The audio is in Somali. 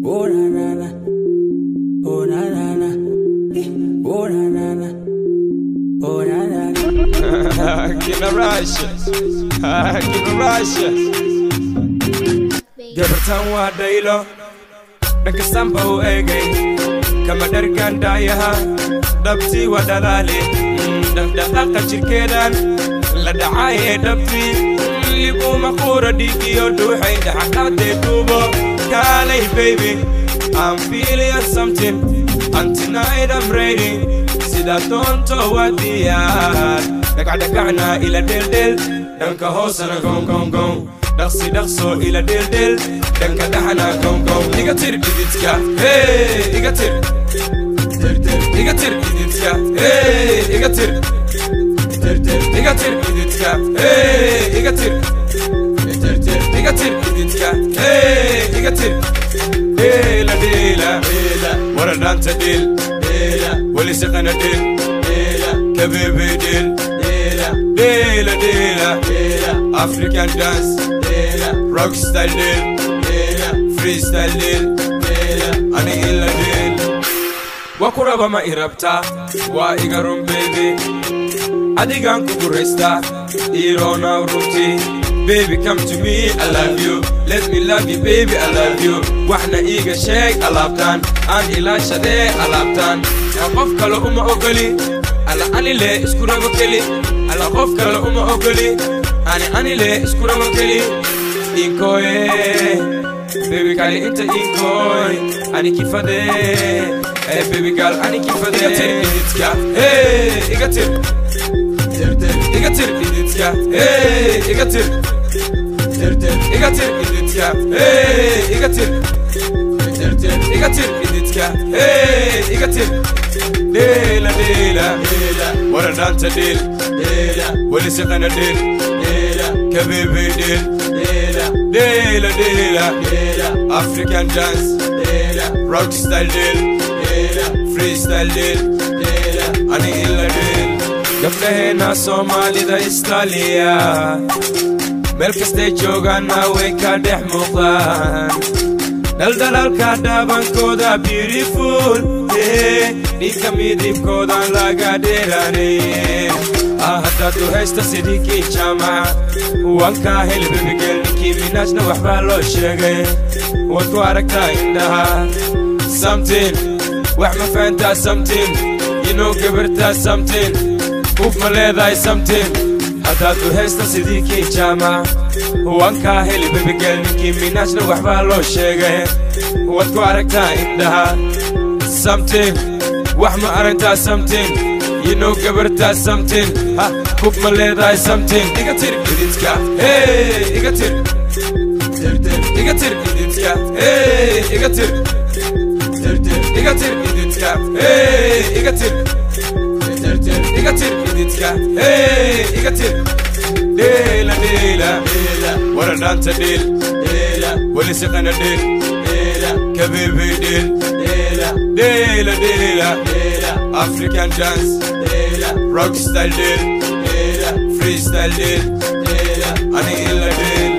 Oh na na na. Oh na na na. Eh, Oh na na na. Oh na na na. Kina Rasha. Kina Rasha. Gabartan waa dhaylo. Dhanka samba u eegay. Kama dhargan dhaayaha. Dhabtii waa dhalaale. Dhaqdhaqaaqa jirkeedan. La dhacaaye dhabtii. Liguma quura dhiigiyo dhuuxay dhaxadhaadee duubo. Kaalay baby. I'm feeling something. And tonight I'm ready. Sida doonto waa diyaar. Dhagacdhagacna ila dheeldheel. Dhanka hoosana gong gong gong. Dhaqsi dhaqso ila dheeldheel. Dhanka dhaxana gong gong. Iga tir dhididka. Hey, iga tir. Tir tir. Iga tir dhididka. Hey, iga tir. Tir tir. Iga tir dhididka. Hey, iga tir. Tir tir. Iga tir dhididka. Hey, iga tir. Dela dela dela. Wara danta del. Dela. Wali saqana del. Dela. Kabebe del. Dela. Dela dela dela. African dance. Dela. Rock style del. Dela. Freestyle del. Dela. Ani illa del. Wakuraba ma irabta. Wa igarum baby. adigan kugu raysta iroona runtii baby come to me i love you let me love you baby i love you waxna iiga sheeg alaabtaan aan ilaashadee alaabtaan yaa qof kale uma ogoli ala anile isku rabo keli ala qof kale uma ogoli ani anile isku rabo keli inkoye baby kali inta inkoy ani kifade eh baby girl ani kifade iga tir ididka hey iga tir iga tir ididka hey iga tir iga tir ididka hey iga tir iga tir ididka hey iga tir dela dela wara dhanta del wali siqana del kabebe del dela dela african dance rock style del freestyle del ani illa del gabdhaheena soomaalida istaaliya meel kastay joogaanna way ka dhex muuqdaan dhaldhalaalka dhaabankooda beautiful dhiigka midibkoodan laga dheeraanay ah haddaad u haysta sidikii jaamaca wankaa helbebigel ninkii minaajna waxbaa loo sheegay waad ku aragtaa indhaha something wax ma fahantaa something inuu gabartaa something uf ma leedahay something haddaad u haysta sidii kii jaamac wankaa heli bebigel ninkii minaajna waxbaa loo sheegay waad ku aragtaa indhaha something wax ma aragtaa something inuu gabartaa something ha uf ma leedahay something iga tir ididka hey iga tir iga tir ididka hey iga tir iga tir ididka hey iga tir iga tir ididka hey iga tir dela dela wara dhanta del wali siqana del kabebe del dela dela african dance rock style del freestyle del ani illa del